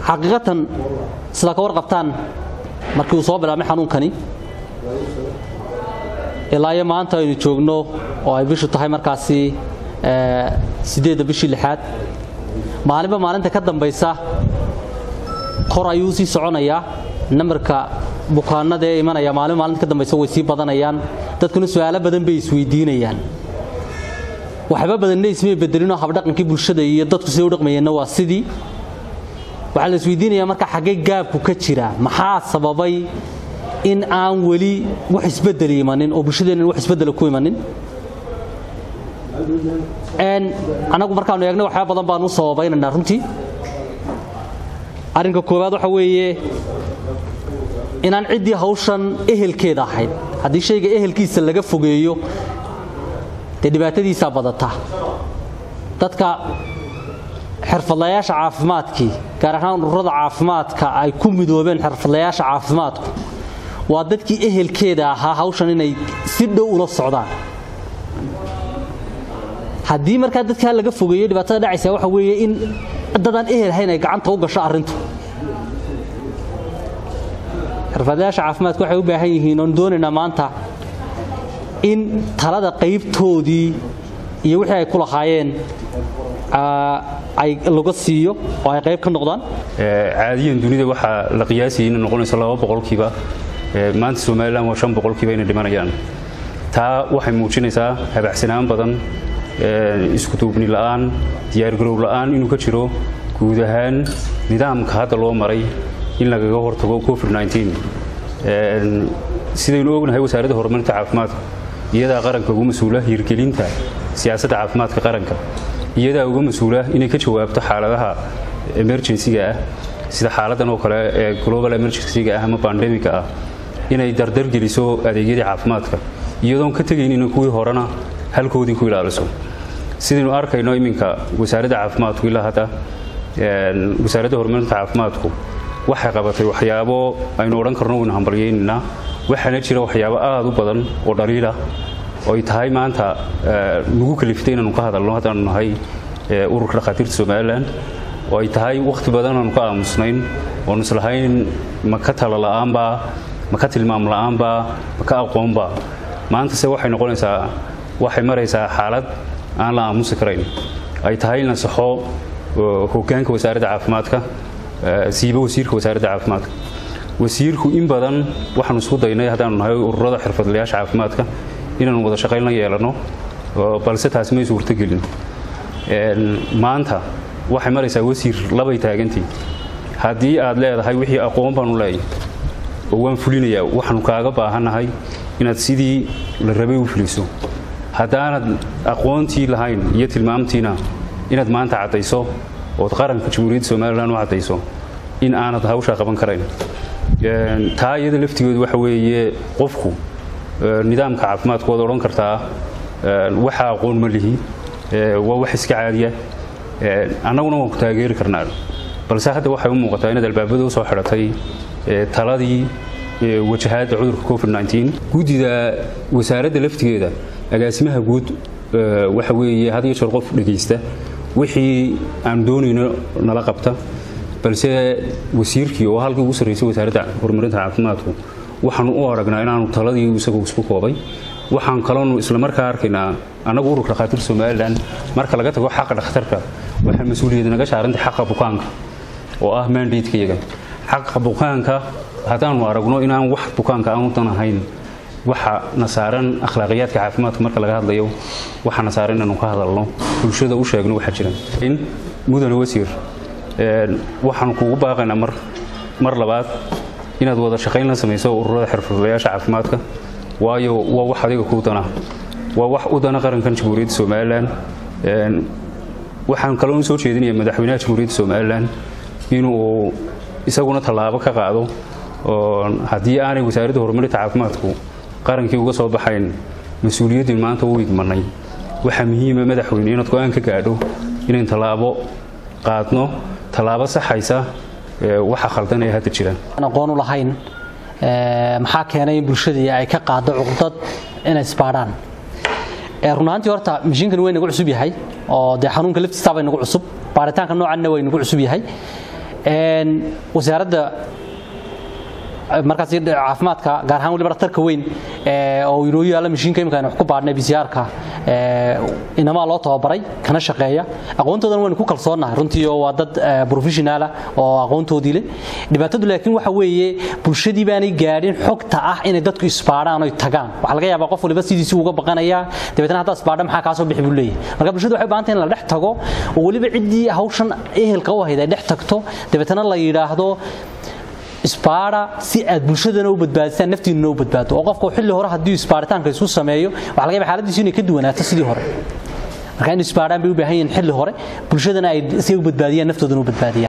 xaqiiqatan sidaa ka warqabtaan markii uu soo bilaabmay xanuunkani ilaa iyo maanta aynu joogno oo ay bishu tahay markaasi sideedda bishii lixaad maalinba maalinta ka dambaysa kor ayuu sii soconayaa nambarka bukaanada ee imanaya maalinba maalinta ka dambaysa way sii badanayaan dadkuna su-aalo badan bay isweydiinayaan waxba badanna ismay bedelinoo habdhaqankii bulshada iyo dadku siday u dhaqmayeenna waa sidii waxaa la isweydiinayaa marka xaggee gaabku ka jira maxaa sababay in aan weli wax isbedel imanin oo bulshadeennan wax isbedela ku imanin anagu markaanu eegna waxyaaba badan baanu u sababaynaynaa runtii arrinka koowaad waxa weeye inaan ciddii hawshan ehelkeeda ahayd haddii shayga ehelkiisa laga fogeeyo dee dhibaatadiisaa badata dadka xirfadlayaasha caafimaadkii gaar ahaan ururada caafimaadka ay ku midoobeen xirfadlayaasha caafimaadku waa dadkii ehelkeeda ahaa hawshan inay si dhow ula socdaan haddii markaa dadkaa laga fogeeyo dhibaatada dhacaysa waxa weeye in dadaan ehel hayn ay gacanta u gasho arrintu xirfadlayaasha caafimaadku waxay u baahan yihiin oon doonaynaa maanta in talada qaybtoodii iyo wixii ay ku lahaayeen ay laga siiyo oo ay qayb ka noqdaan caadiyan dunida waxaa la qiyaasayay inay noqonayso laba boqolkiiba maanta somalilan waa shan boqolkiiba inay dhimanayaan taa waxay muujinaysaa habacsanaan badan isku duubni la'aan diyaargarow la'aan inuu ka jiro guud ahaan nidaamka hadda loo maray in lagaga hortago covid sidaynu ognahay wasaaradda horumarinta caafimaadka iyadaa qaranka uga mas-uula hirgelinta siyaasadda caafimaadka qaranka iyadaa uga mas-uula inay ka jawaabto xaaladaha emerjensiga ah sida xaaladan oo kale ee global emergencyga ah ama bandemiga ah inay dardargeliso adeegyadii caafimaadka iyadoon ka tegaynin kuwii horena halkoodii ku ilaaliso sidaynu arkayno iminka wasaaradda caafimaadku ilaa hadda wasaaradda horumarinta caafimaadku waxay qabatay waxyaabo aynu odhan karno waynu hambalyaynaynaa waxaana jira waxyaabo aad u badan oo dhaliila oo ay tahay maanta nagu kaliftay inaanu ka hadalno haddaanu nahay ururka dhakhaatiirta somalilan oo ay tahay wakhti badan aanu ka aamusnayn oonu islahayn ma ka talo la'aanbaa ma ka tilmaam la'aanbaa ma ka aqoonbaa maantase waxay noqonaysaa waxay maraysaa xaalad aan la aamusi karayn ay tahay in la saxo hoggaanka wasaaradda caafimaadka siiba wasiirka wasaaradda caafimaadka wasiirku in badan waxaanu isku daynay haddaanu nahay ururada xirfadlayaasha caafimaadka inaanu wada shaqayn la yeelanno balse taasi may suurtogelin maanta waxay maraysaa wasiir labay taagantii haddii aad leedahay wixii aqoon baanu leeyahy oo waan fulinayaa waxaanu kaaga baahannahay inaad sidii la rabay u fuliso haddaanad aqoontii lahayn iyo tilmaamtiina inaad maanta caddayso ood qaranka jamhuuriyadda somalilan u caddayso in aanad hawshaa qaban karayn taa iyada laftigeedu waxa weeye qofku nidaamka caafimaadku waad odhan kartaa waxa aqoon ma lihi waa wax iska caadiya annaguna waan ku taageeri karnaa balse hadda waxay u muuqataa inaad albaabada u soo xidhatay taladii wajahaadda cudurka covid guddida wasaaradda laftigeeda agaasimaha guud waxa weeye had iyo jeer qof dhegaysta wixii aan doonayno nala qabta balse wasiirkii oo halkii ugu sarraysay wasaaradda horumarinta caafimaadku waxaanu u aragnaa inaanu taladii isagu isku koobay waxaan kaloonu islamarkaa arkaynaa annagu ururka dhakhaatiirta somalilan marka laga tago xaqa dhakhtarka waxaa mas-uuliyad naga saarantay xaqa bukaanka oo ah mandatka iyaga xaqa bukaanka haddaanu aragno inaan wax bukaanka aan udan ahayn waxa na saaran akhlaaqiyaadka caafimaadka marka laga hadlayo waxa na saaran inaanu ka hadalno bulshada u sheegno waxaa jira in mudane wasiir waxaanu kugu baaqaynaa mar mar labaad inaad wada shaqayn la samayso ururada xirfadlayaasha caafimaadka waayo waa wax adiga kuu dana waa wax u dana qarankan jamhuuriyadda somalilan waxaan kaloo soo jeedinaya madaxweynaha jamhuuriyadda somalilan inuu isaguna tallaabo ka qaado haddii aanay wasaaradda horumarinta caafimaadku qarankii uga soo baxayn mas-uuliyaddii maanta u igmanay waxaa muhiima madaxweyne inaad go-aan ka gaadho inayn tallaabo qaadno tallaabo saxaysa waxa khaldan ee hadda jira aqoon u lahayn maxaa keenay in bulshadii ay ka qaado cuqdad inay isbaadhaan runaantii horta mashiinkan way nagu cusub yahay oo dee xanuunka laftiisaabay nagu cusub baaritaanka noocanna way nagu cusub yahay wasaaradda markaas caafimaadka gaar ahaan waliba dhakhtarka weyn oo inoo yaalla mashiinka imika aynu wax ku baadhnay bisiyaarka inamaa loo tababaray kana shaqeeya aqoontoodana waynu ku kalsoonnahay runtii oo waa dad professionaala oo aqoontoodii leh dhibaatadu laakiin waxa weeye bulshadii baanay gaadhin xogta ah inay dadku isbaadhaan oy tagaan waxaa laga yaabaa qof waliba sidiisii uga baqanayaa dabeetana haddaa isbaadha maxaa kaa soo bixi buu leeyahay marka bulshadu waxay u baahan tahay in la dhex tago oo weliba ciddii hawshan ehelka u ahayd ay dhex tagto dabeetana la yidhaahdo isbaara si aad bulshadana u badbaadisaan naftiinuna u badbaado oo qofka xilli hore haddii isbaaritaanka isu sameeyo waxa laga yaabaa xaaladiisu inay ka duwanaato sidii hore marka in isbaaraan bay u baahan yihiin xilli hore bulshadana ay si ay u badbaadiyaan naftoodana u badbaadiyaan